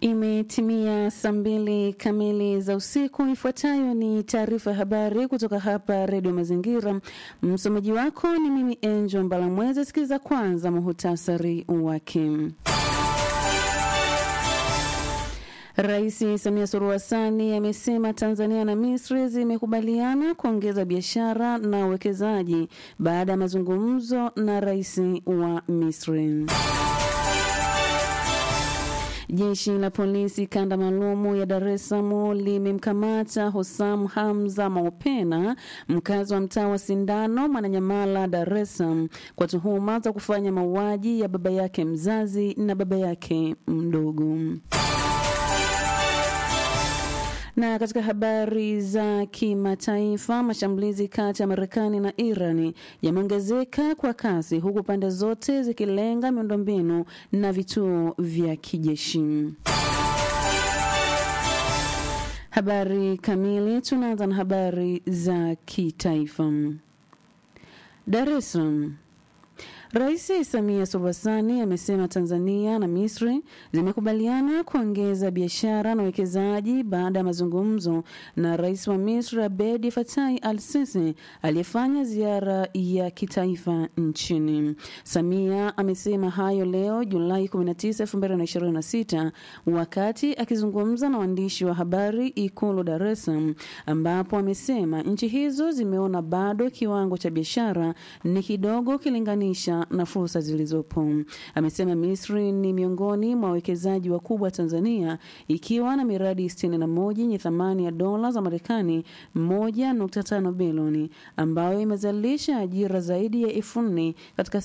Imetimia saa mbili kamili za usiku. Ifuatayo ni taarifa ya habari kutoka hapa Redio Mazingira. Msomaji wako ni mimi Angel Mbalamwezi. Sikiliza kwanza muhutasari wake. Rais Samia Suluhu Hassan amesema Tanzania na Misri zimekubaliana kuongeza biashara na uwekezaji baada ya mazungumzo na rais wa Misri. Jeshi la polisi kanda maalumu ya Dar es Salaam limemkamata Hosam Hamza Maopena, mkazi wa mtaa wa Sindano, Mwananyamala, Dar es Salaam, kwa tuhuma za kufanya mauaji ya baba yake mzazi na baba yake mdogo. Na katika habari za kimataifa, mashambulizi kati ya Marekani na Irani yameongezeka kwa kasi huku pande zote zikilenga miundombinu na vituo vya kijeshi. Habari kamili, tunaanza na habari za kitaifa. Dar es Salaam. Rais Samia Suluhu Hassan amesema Tanzania na Misri zimekubaliana kuongeza biashara na uwekezaji baada ya mazungumzo na rais wa Misri Abedi Fatai Al Sisi aliyefanya ziara ya kitaifa nchini. Samia amesema hayo leo Julai 19, 2026 wakati akizungumza na waandishi wa habari Ikulu Dar es Salaam, ambapo amesema nchi hizo zimeona bado kiwango cha biashara ni kidogo kilinganisha na fursa zilizopo. Amesema Misri ni miongoni mwa wawekezaji wakubwa Tanzania ikiwa na miradi 61 yenye thamani ya dola za Marekani 1.5 bilioni ambayo imezalisha ajira zaidi ya elfu nne katika